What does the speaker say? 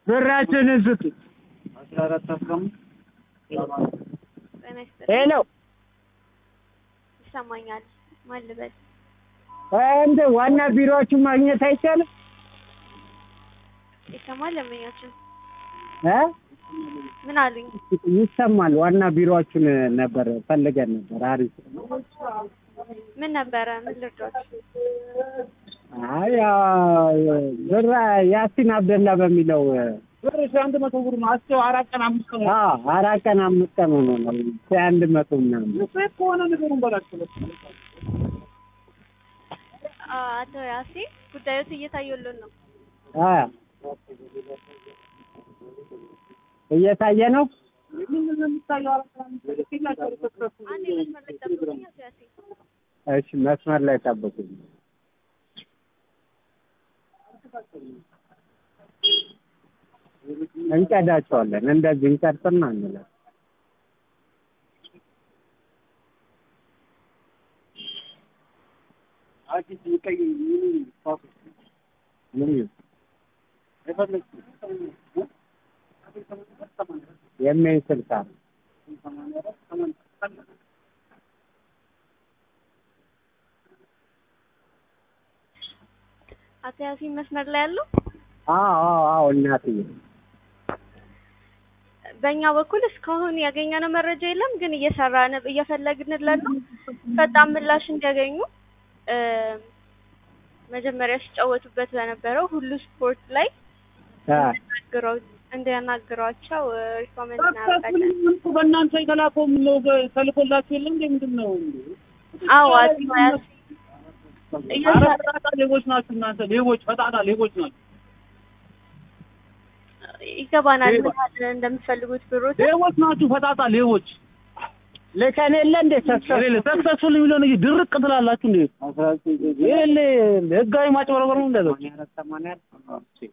ብራችንን ስጡ። አስራ አራት አስራ አምስት ጤና ይስጥልኝ። ሄሎ ይሰማኛል። ማን ልበል? እንደ ዋና ቢሮዎቹ ማግኘት አይቻልም ይሰማል? ለምኛችን እ ምን አሉኝ? ይሰማል። ዋና ቢሮዎቹን ነበር ፈልገን ነበር። አሪፍ ምን ነበረ? ምን ልርዳት? አይ ያ ብር ያሲን አብደላ በሚለው ብር ሺህ አንድ መቶ ብር ነው። አስቸው አራት ቀን አምስት ቀን አ አራት ቀን አምስት ቀን ሆኖ ነው አንድ መቶ ምናምን ሴት ከሆነ ነገሩን በላቸው። አቶ ያሴ ጉዳዮት እየታየልን ነው። አ እየታየ ነው። ምንድን ነው የሚታየው? አራት ቀን አምስት ቀን ሲላቸው ተሰጡ። አንድ መስመር ላይ ጠብቁኝ አቶ ያሴ። እሺ መስመር ላይ ጠብቁኝ። እንቀዳቸዋለን እንደዚህ እንቀርጽና እንላለን። አዲስ ቀይ ምን ፓስ ምን ይሁን የፈለግሽው የሚያይ ስልክ አለ። አቶ ያሲን መስመር ላይ ያለው አዎ አዎ አዎ እናትዬ በእኛ በኩል እስካሁን ያገኘነው መረጃ የለም፣ ግን እየሰራን እየፈለግንለት ነው። ፈጣን ምላሽ እንዲያገኙ እ መጀመሪያ ሲጫወቱበት በነበረው ሁሉ ስፖርት ላይ አ እንዲያናግረው እንዲያናግሯቸው ሪኮመንድ እናደርጋለን። በእናንተ የተላከው ነው ተልኮላችሁ የለም እንዴ? ምንድን ነው? አዎ አቶ ያሲን ኧረ ፈጣጣ ሌቦች ናችሁ እናንተ ሌቦች፣ ፈጣጣ ሌቦች ናችሁ። ይገባናል ምን ያህል እንደምትፈልጉት ብሮት ሌቦች ናችሁ፣ ፈጣጣ ሌቦች። ልከን የለ እንደ የሌለ ሰክሰስፉል የሚለውን እንጂ ድርቅ ትላላችሁ እንዴ? የሌለ ህጋዊ ማጭበርበር ነው እንደዚህ